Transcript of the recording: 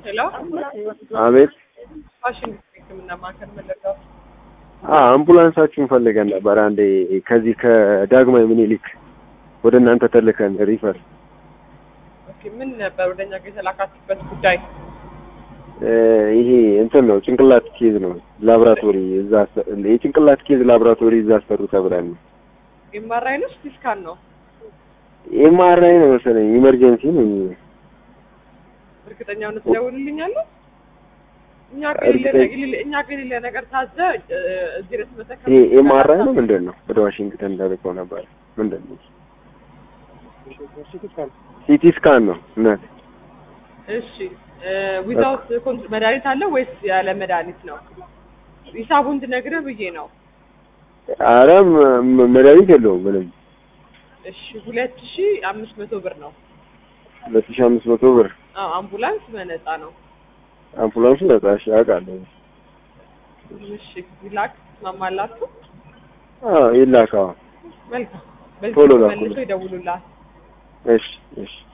ሄሎ አቤት። ፋሽን ሕክምና ማዕከል መለጋው አ አምቡላንሳችሁን ፈልገን ነበር። አንዴ ከዚህ ከዳግማዊ ምኒልክ ወደ እናንተ ተልከን ሪፈር ኦኬ። ምን ነበር ወደኛ ጋር የተላካችሁበት ጉዳይ? እ ይሄ እንትን ነው ጭንቅላት ኬዝ ነው ላብራቶሪ እዛ አሰ- የጭንቅላት ኬዝ ላብራቶሪ እዛ አሰሩ ተብለን ነው። ኤምአርአይ ነው ሲቲ ስካን ነው? ኤምአርአይ ነው መሰለኝ ኢመርጀንሲ ነው። እርግጠኛ ሆነ ትደውልልኛለህ? እኛ ግን የሌለ- እርግጠኛ- የሌለ- እኛ ግን የሌለ ነገር ታዘ እ፣ እዚህ ድረስ መተከል ይሄ ኤምአርአይ ነው ምንድን ነው? ወደ ዋሽንግተን እንዳልከው ነበር። ምንድን ነው? ሲቲ ስካን ነው እናት እሺ ዊዛውት መድኃኒት አለ ወይስ ያለ መድኃኒት ነው? ሂሳቡን እንድነግርህ ብዬ ነው። አረ ም- ም- መድኃኒት የለውም ምንም። እሺ ሁለት ሺ አምስት መቶ ብር ነው። ሁለት ሺህ አምስት መቶ ብር አዎ አምቡላንስ በነፃ ነው። አምቡላንሱ ነጻ እሺ፣ አውቃለሁ። እሺ ይላክ ትስማማላችሁ? አዎ ይላካ። መልካም በዚህ ቶሎ መልሶ ላኩልኝ። ይደውሉላል። እሺ እሺ